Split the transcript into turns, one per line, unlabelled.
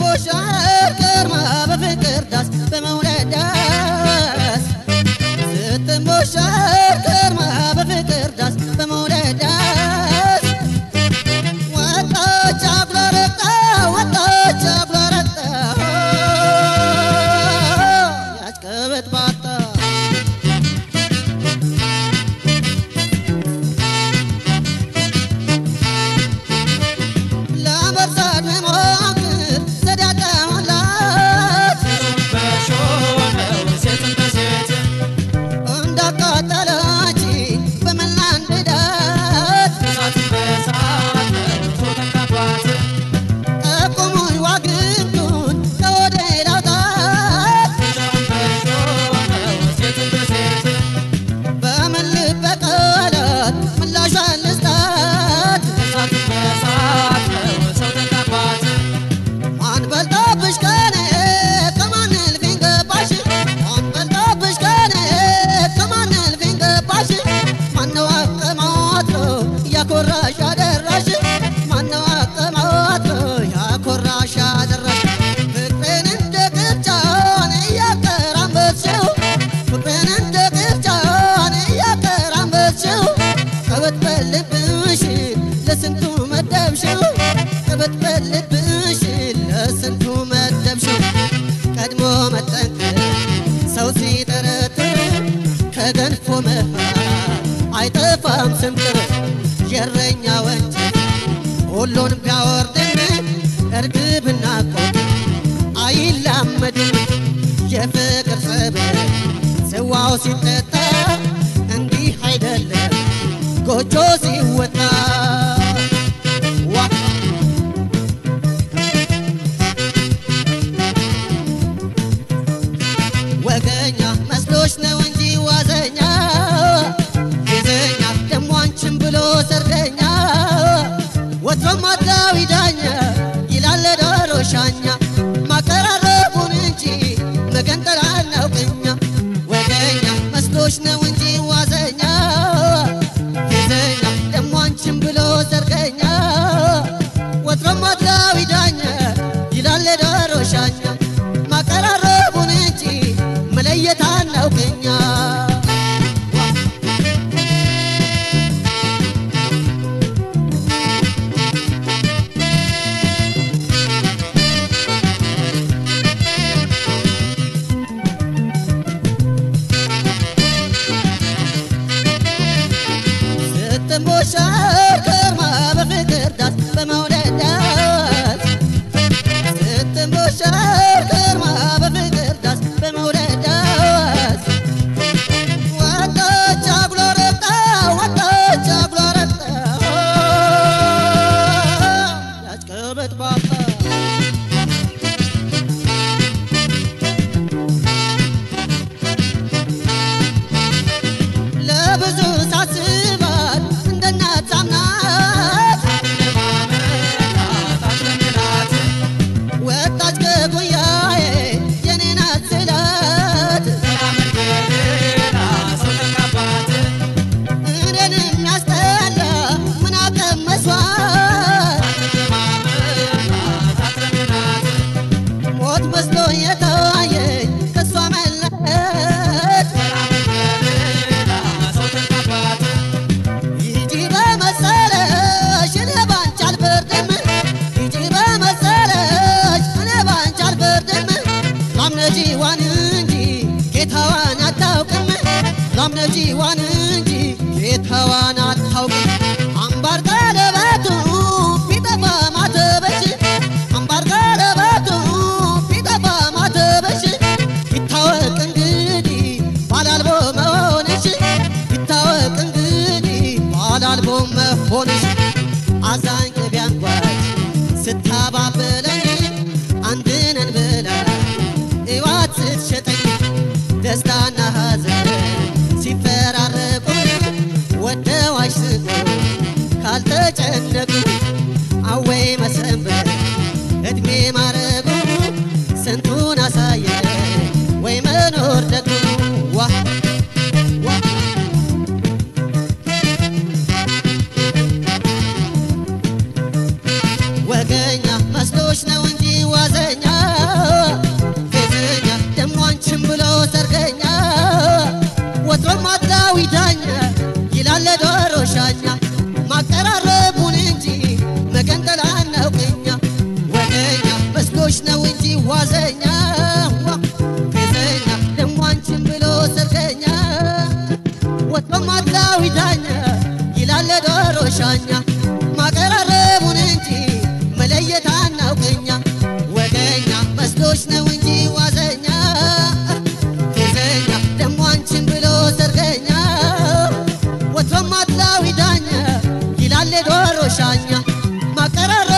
ስትሞሸር ከርማ በፍቅር ዳስ በመውለድ ዳስ ስትሞሸር ከርማ በፍቅር ዳስ በመውለድ ዳስ ወጣች አጉረረጣ ወጣች አጉረረጣ ያች ቀበጥ ባጣ ለመርሳት መሞክር ዘዴ አጣሁላት እንዳቃጠለች በመላ እንድዳት ጠቁሙኝ ዋግምቱን ከወደ ላውጣት በምን ልበቀላት ምላሿን ልስጣት ማን በልጦብሽ ከኔ ከማን እልፍኝ ገባሽ ማን በልጦብሽ ከኔ ከማን እልፍኝ ገባሽ ማነው አቀማጥሎ ያኮራሽ አደራሽ ማነው አቀማጥሎ ያኮራሽ አደራሽ ፍቅሬን እንደ ቅርጫን እያቀራመጥሽው ፍቅሬን እንደ ቅርጫን እያቀራመጥሽው ቀበጥ በልብሽ ለስንቱ መደብሽው ቀበጥ በልብሽ ለስንቱ መደብሽው ቀድሞ መጠንቀቅ ሰው ሲጠረጥር ከገንፎ መሃል አይጠፋም ስምጥር የእረኛ ወንጀል ሁሉን ቢያወርድን እርግብና ቆቅ አይላመድም የፍቅር ጸበል ጽዋው ሲጠጣ እንዲህ አይደለም ጎጆ ሲወጣ ዋ ወገኛ መስሎች ነው እንጂ ዋዘኛ ጊዜኛ ደሞ አንቺን ብሎ ሰርደኛ ወትሮም አድላዊ ዳኛ ይላል ዶሮ ሻኛ ማቀራረቡን እንጂ መገንጠል አናውቅኛ ወገኛ መስሎች ነው እንጂ ዋዘኛ ጊዜኛ ደሞ አንቺን ብሎ ሰርገኛ ወትሮም አድላዊ ዳኛ ይላል ዶሮ ሻኛ ማቀራረቡን እንጂ መለየት አናውቅኛ ስትሞሸር ከርማ በፍቅር ዳስ በመውደድ ዳስ ስትሞሸር ከርማ በፍቅር ዳስ በመውደድ ዳስ ወጣች አጉረረጣ ወጣች አጉረረጣ ያች ቀበጥ ባጣ ለብዙ ሳስባት እንደ እናት ሳምናት ወጣች ከጉያዬ የኔ ናት ስላት እኔን የሚያስጠላ ምን አቀመሷት ሞት መስሎ የታየኝ ከሷ መለየት ሂጂ በመሰለሽ እኔ ባንቺ አልፈርድም ሂጂ በመሰለሽ እኔ ባንቺ አልፈርድም ላምነጂዋን እንጂ ጌታዋን አታውቅም ላምነጂዋን እንጂ ጌታዋን አታውቅም አምባር ቀለበቱ ቢጠፋ ማተበሽ አምባር ቀለበቱ ቢጠፋ ማተበሽ ይታወቅ እንግዲህ ባላልቦ መሆንሽ ይታወቅ እንግዲህ ባላልቦ መሆንሽ አዛኝ ቅቤ አንጓች ስታባብለኝ አንድነን ብላ እዋት ስትሸጠኝ ደስታና ሐዘን ሲፈራረቁ ወደው አይስቁ ካልተጨነቁ አወይ መሰንበት እድሜ ማረጉ ስንቱን አሳየ ወይ መኖር ደግሞ ዋ ዋ ወገኛ መስሎች ነው እንጂ ዋዘኛ አጥላዊ ዳኛ ይላለ ዶሮ ሻኛ ማቀራረቡን እንጂ መገንጠል አናውቅኛ ወገኛ መስሎሽ ነው እንጂ ዋዘኛ ዋ ፌዘኛ ደሞ አንቺን ብሎ ሰርገኛ ወጥቶም አጥላዊ ዳኛ ይላለ ዶሮ ሻኛ ማቀራረቡን እንጂ መለየት አናውቅኛ ወገኛ መስሎሽ ነው እንጂ ዋዘኛ ፌዘኛ ደሞ አንቺን ብሎ ሰርገኛ ወጥቶም አጥላዊ ዳኛ ይላለ ዶሮ ሻኛ ማቀራረ